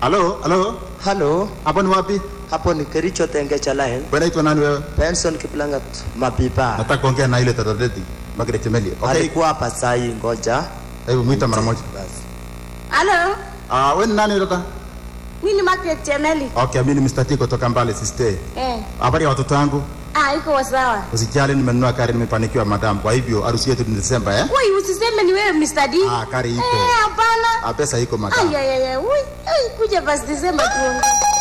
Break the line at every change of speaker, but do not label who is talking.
Halo, halo.
Halo,
Hapo ni wapi?
hapo ni Kericho Tengecha Line.
Wewe unaitwa nani wewe?
Benson Kiplangat Mapipa.
Nataka kuongea na ile tadadeti. Margaret Temeli. Okay.
Alikuwa hapa saa hii, ngoja.
Hebu mwita mara moja.
Basi.
Halo,
Ah, wewe ni nani dada?
mimi ni Margaret Chemeli.
Okay, mimi ni Mr. T kutoka Mbale sister.
Eh,
Habari ya watoto wangu?
ah, iko sawa.
Usijali nimenunua gari nimefanikiwa madam. Kwa hivyo harusi yetu ni Desemba eh?
Wai, usiseme ni wewe Mr. D.
Ah, gari iko.
Eh, hapana.
Ah, pesa iko madam.
Ay, ay, ay, ay. Ui, ai, kuja basi Desemba tuongee.